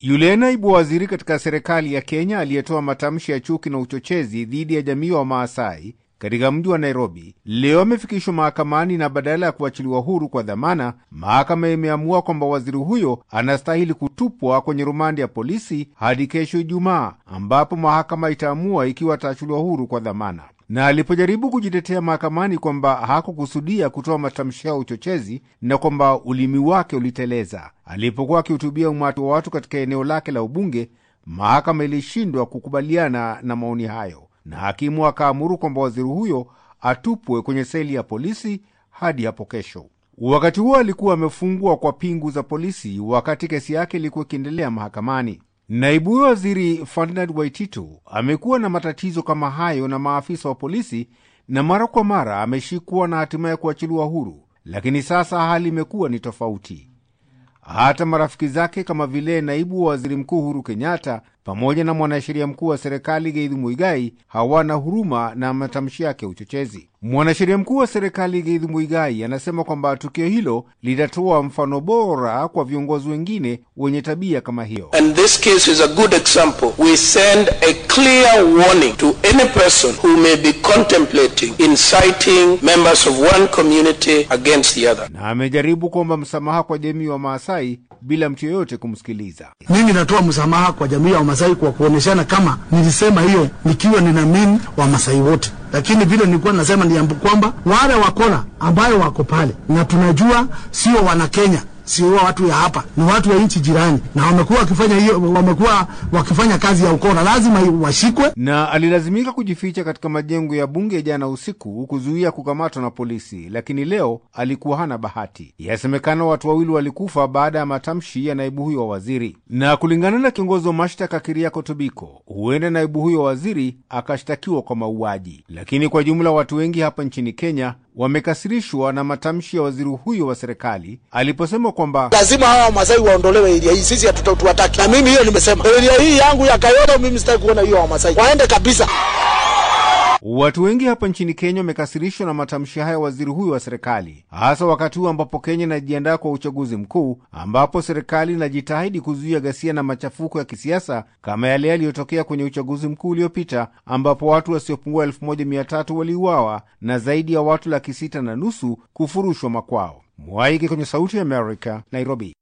Yule naibu waziri katika serikali ya Kenya aliyetoa matamshi ya chuki na uchochezi dhidi ya jamii wa Maasai katika mji wa Nairobi leo amefikishwa mahakamani na badala ya kuachiliwa huru kwa dhamana, mahakama imeamua kwamba waziri huyo anastahili kutupwa kwenye rumandi ya polisi hadi kesho Ijumaa, ambapo mahakama itaamua ikiwa ataachiliwa huru kwa dhamana. Na alipojaribu kujitetea mahakamani kwamba hakukusudia kutoa matamshi ya uchochezi na kwamba ulimi wake uliteleza alipokuwa akihutubia umati wa watu katika eneo lake la ubunge, mahakama ilishindwa kukubaliana na maoni hayo na hakimu akaamuru kwamba waziri huyo atupwe kwenye seli ya polisi hadi hapo kesho. Wakati huo alikuwa amefungwa kwa pingu za polisi wakati kesi yake ilikuwa ikiendelea mahakamani. Naibu huyo waziri Ferdinand Waititu amekuwa na matatizo kama hayo na maafisa wa polisi, na mara kwa mara ameshikwa na hatimaye kuachiliwa huru, lakini sasa hali imekuwa ni tofauti. Hata marafiki zake kama vile naibu wa waziri mkuu Uhuru Kenyatta pamoja na mwanasheria mkuu wa serikali Githu Muigai hawana huruma na matamshi yake ya uchochezi. Mwanasheria mkuu wa serikali Githu Muigai anasema kwamba tukio hilo litatoa mfano bora kwa viongozi wengine wenye tabia kama hiyo. And this case is a good example. We send a clear warning to any person who may be contemplating inciting members of one community against the other. Na amejaribu kuomba msamaha kwa jamii wa Maasai bila mtu yoyote kumsikiliza. Mimi natoa msamaha kwa jamii ya Wamasai kwa kuoneshana kama nilisema hiyo nikiwa nina mini Wamasai wote, lakini vile nilikuwa nasema ni kwamba wale wakora ambayo wako pale na tunajua sio wana Kenya sio watu ya hapa, ni watu wa nchi jirani, na wamekuwa wakifanya hiyo, wamekuwa wakifanya kazi ya ukora, lazima washikwe. Na alilazimika kujificha katika majengo ya bunge jana usiku kuzuia kukamatwa na polisi, lakini leo alikuwa hana bahati. Yasemekana watu wawili walikufa baada ya matamshi ya naibu huyo wa waziri, na kulingana na kiongozi wa mashtaka Keriako Tobiko, huenda naibu huyo wa waziri akashtakiwa kwa mauaji. Lakini kwa jumla watu wengi hapa nchini Kenya wamekasirishwa na matamshi ya waziri huyo wa serikali aliposema kwamba lazima hawa Wamasai waondolewe eria hii, sisi hatuwataki. Na mimi hiyo nimesema, eria hii yangu ya Kayole, mimi sitaki kuona hiyo Wamasai waende kabisa. Watu wengi hapa nchini Kenya wamekasirishwa na matamshi haya waziri huyo wa serikali, hasa wakati huu ambapo Kenya inajiandaa kwa uchaguzi mkuu, ambapo serikali inajitahidi kuzuia ghasia na machafuko ya kisiasa kama yale yaliyotokea kwenye uchaguzi mkuu uliopita, ambapo watu wasiopungua elfu moja mia tatu waliuawa na zaidi ya watu laki sita na nusu kufurushwa makwao. Mwaike kwenye Sauti ya Amerika, Nairobi.